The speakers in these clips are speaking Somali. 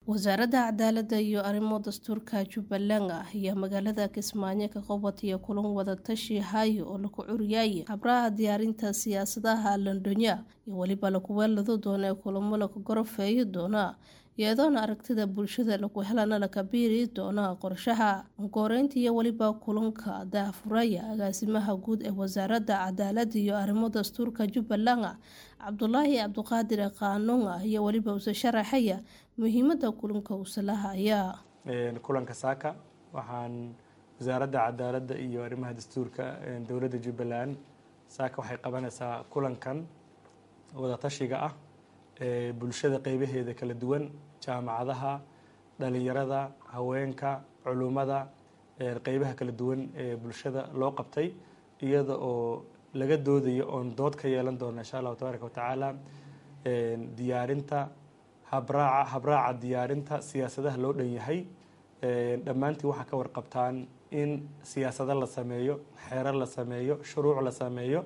wasaaradda cadaaladda iyo arrimo dastuurka jubbaland ah ayaa magaalada kismaayo ka qabataya kulan wadatashi hayo oo lagu curiyay habraha diyaarinta siyaasadaha londoniya iyo weliba lagu weelado doona ee kulamo lagu gorofeeyi doona iyadoona aragtida bulshada lagu helana laka biiri doona qorshaha uguhoreynta iyo weliba kulanka daahfuraya agaasimaha guud ee wasaaradda cadaaladda iyo arrimo dastuurka jubbaland cabdulaahi cabdiqaadir qaanuun iyo weliba use sharaxaya muhiimada kulanka usalahaya kulanka saaka waxaan wasaaradda cadaaladda iyo arrimaha dastuurka dowladda jubbaland saaka waxay qabanaysaa kulankan wadatashiga ah ee bulshada qeybaheeda kala duwan jaamacadaha dhalinyarada haweenka culummada qeybaha kala duwan ee bulshada loo qabtay iyada oo laga doodayo oon dood ka yeelan doona insha allahu tabaaraka watacaala diyaarinta habraaca habraaca diyaarinta siyaasadaha loo dhan yahay dhammaantii waxaa ka warqabtaan in siyaasado la sameeyo xeerar la sameeyo shuruuc la sameeyo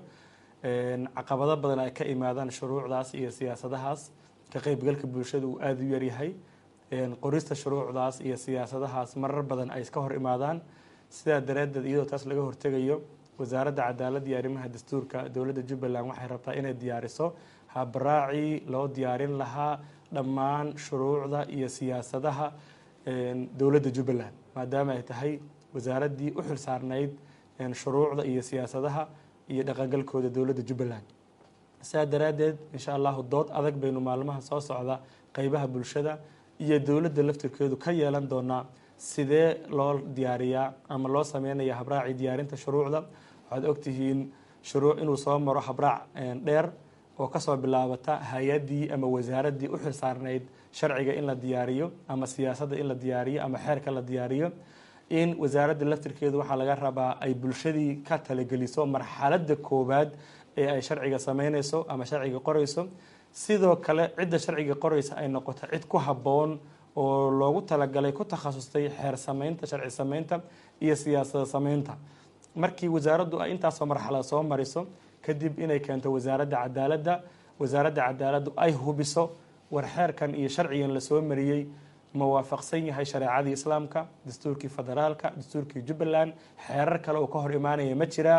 caqabado badan ay ka imaadaan shuruucdaas iyo siyaasadahaas ka qeybgalka bulshada uu aada u yaryahay qorista shuruucdaas iyo siyaasadahaas marar badan ay iska hor imaadaan sidaa daraaddeed iyadoo taas laga hortegayo wasaaradda cadaaladda iyo arrimaha dastuurka dowladda jubbaland waxay rabtaa inay diyaariso habraacii loo diyaarin lahaa dhammaan shuruucda iyo siyaasadaha dowladda jubbaland maadaama ay tahay wasaaraddii u xil saarnayd shuruucda iyo siyaasadaha iyo dhaqangalkooda dowladda jubbaland sidaa daraaddeed insha allahu dood adag baynu maalmaha soo socda qeybaha bulshada iyo dowladda laftirkeedu ka yeelan doonaa sidee loo diyaariyaa ama loo sameynaya habraacii diyaarinta shuruucda waxaad ogtihiin shuruuc inuu soo maro habraac dheer oo kasoo bilaabata hay-addii ama wasaaraddii u xil saarnayd sharciga in la diyaariyo ama siyaasadda in la diyaariyo ama xeerka la diyaariyo in wasaaradda laftirkeedu waxaa laga rabaa ay bulshadii ka talageliso marxaladda koowaad ee ay sharciga sameyneyso ama sharciga qoreyso sidoo kale cidda sharciga qoreysa ay noqoto cid ku habboon oo loogu talagalay ku takhasustay xeer sameynta sharci sameynta iyo siyaasada sameynta markii wasaaraddu ay intaasoo marxalad soo mariso kadib inay keento wasaaradda cadaaladda wasaaradda cadaaladdu ay hubiso war xeerkan iyo sharcigan lasoo mariyey ma waafaqsan yahay shareecadii islaamka dastuurkii federaalka dastuurkii jubbaland xeerar kale oo ka hor imaanaya ma jiraa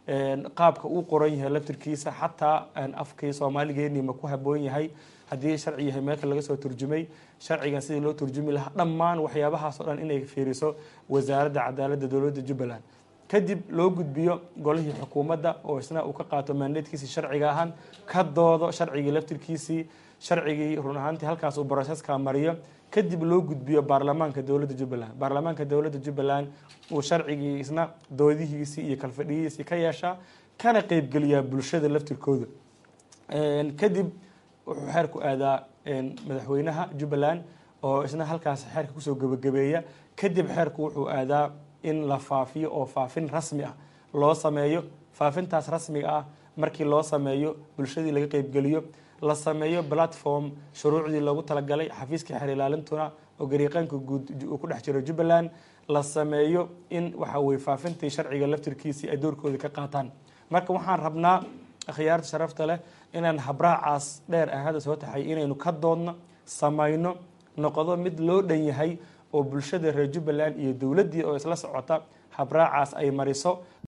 qaabka uu qoran yahay laftirkiisa xataa afkii soomaaligeennii ma ku haboon yahay haddii sharci yahay meelka laga soo turjumay sharcigan sidii loo turjumi lahaa dhammaan waxyaabahaas oo dhan inay fiiriso wasaaradda cadaaladda dowladda jubbaland kadib loo gudbiyo golihii xukuumadda oo isna uu ka qaato maandeedkiisii sharciga ahaan ka doodo sharcigii laftirkiisii sharcigii run ahaantii halkaas uu broseska mariyo kadib loo gudbiyo baarlamaanka dowladda jubbaland baarlamaanka dowladda jubbaland uu sharcigii isna doodihiisii iyo kalfadhiyihiisii ka yeeshaa kana qeybgeliyaa bulshada laftirkooda kadib wuxuu xeerku aadaa madaxweynaha jubbaland oo isna halkaas xeerka kusoo gebagabeeya kadib xeerku wuxuu aadaa in la faafiyo oo faafin rasmi ah loo sameeyo faafintaas rasmiga ah markii loo sameeyo bulshadii laga qeybgeliyo la sameeyo platform shuruucdii loogu talagalay xafiiskii xeer ilaalintuna oo gariiqaanka guud uu ku dhex jiro jubbaland la sameeyo in waxa weye faafintii sharciga laftirkiisii ay doorkooda ka qaataan marka waxaan rabnaa akhyaarta sharafta leh inaan habraacaas dheer ah hadda soo taxay inaynu ka doodno samayno noqdo mid loo dhan yahay oo bulshada reer jubbaland iyo dowladdii oo isla socota habraacaas ay mariso